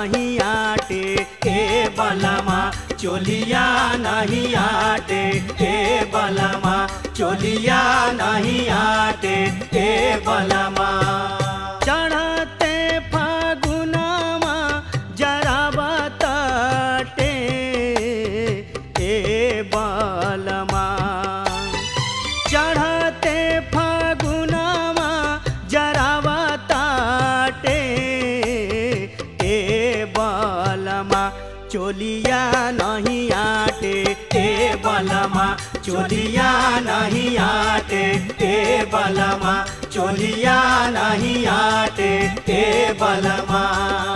नहीं आटे ए बलमा चोलिया नहीं आटे ए बलमा चोलिया नहीं आटे ए बलमा चढ़ते फागुनमा जरा बताटे ए बलमा चढ़ते फागुनमा जरावा ताटे ए बलमा चोलिया नहीं आटे ए बलमा चोलिया नहीं आटे ए बलमा चोलिया नहीं आटे ए बलमा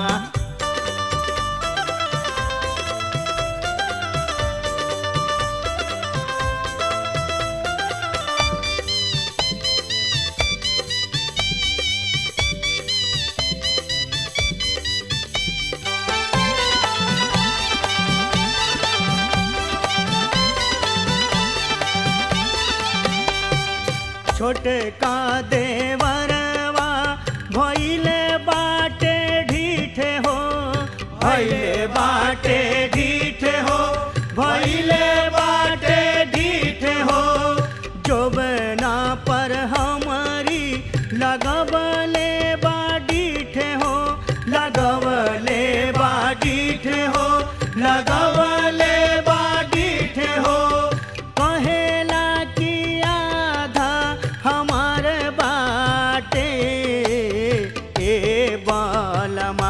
छोटे का देवरवा भइले बाटे ढीठे हो भइले बाटे ढीठे हो भइले बाटे ढीठे हो जोबना पर हमारी लगबले बाडीठे हो लगबले बाडीठे हो लगबले बाडीठे हो कहेला कि आधा हमार बाटे ए बलमा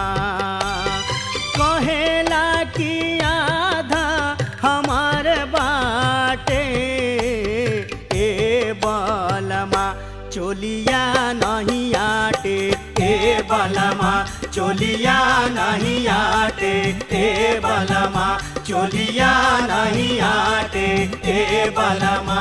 कहेला कि आधा हमार बाटे ए बलमा चोलिया नहीं आटे ए बलमा चोलिया नहीं आटे ए बलमा चोलिया नहीं आटे ए बलमा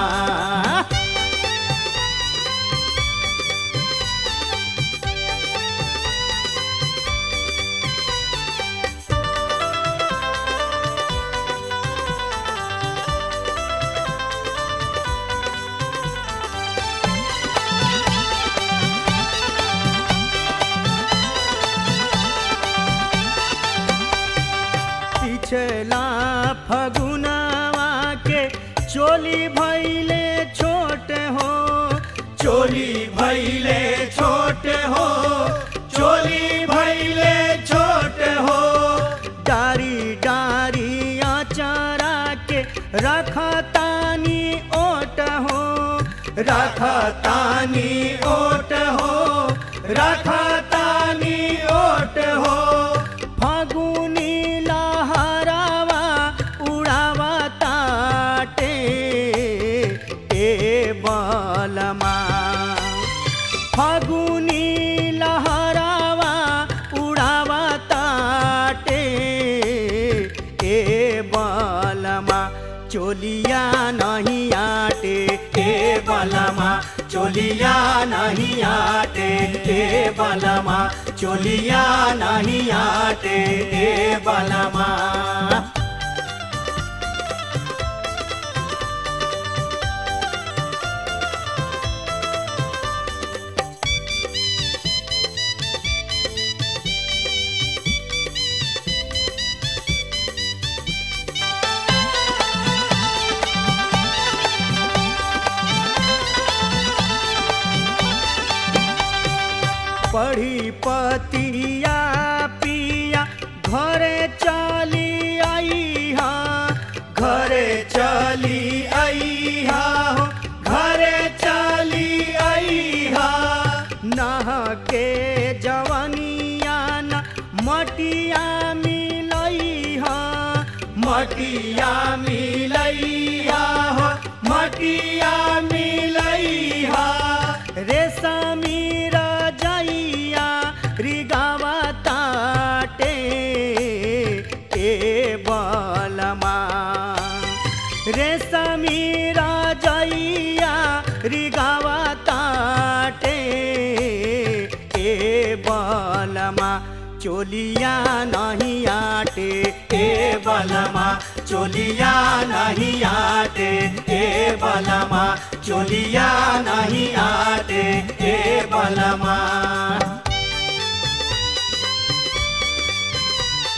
पिछला फगुनवा के चोली भैले छोट हो चोली भैले छोट हो चोली भैले छोट हो डारी डारी आचारा के रखतानी ओट हो रखतानी ओट हो रखतानी ओट हो फागुनी लहरावा उड़ावा ताटे ए बलमा फागुनी लहरावा उड़ावा ताटे ए बलमा चोलिया नहीं आटे ए बलमा चोलिया नहीं आटे ए बलमा चोलिया नहीं आटे ए बलमा पढ़ी पतिया पिया घरे चली आई हा घरे चली आई हा हो, घरे चली आई हा नह के जवनिया न मटिया मिलई हा मटिया मिलई हा हो, मटिया मिलई हा रेशमी रजैया रिगावा ताटे ए बलमा रेशमी रजैया रिगावा ताटे ए बलमा चोलिया नहीं आटे ए बलमा चोलिया नहीं आटे ए बलमा चोलिया नहीं आटे ए बलमा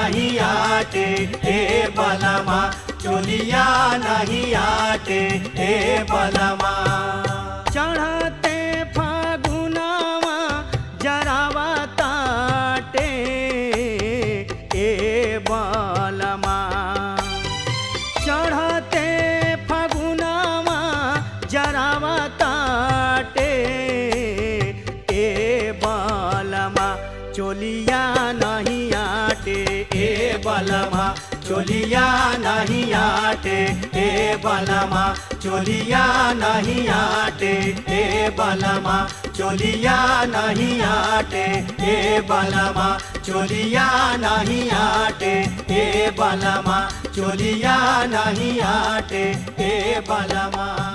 नहीं आटे ए बलमा चोलिया नहीं आटे ए बलमा चढ़ते फागुनावा जरावा ताटे ए बलमा चढ़ते फगुनावा जरावा ताटे ए बलमा चोलिया नहीं आटे ए बलमा चोलिया नहीं आटे ए बलमा चोलिया नहीं आटे ए बलमा चोलिया नहीं आटे ए बलमा चोलिया नहीं आटे ए बलमा चोलिया नहीं आटे ए बलमा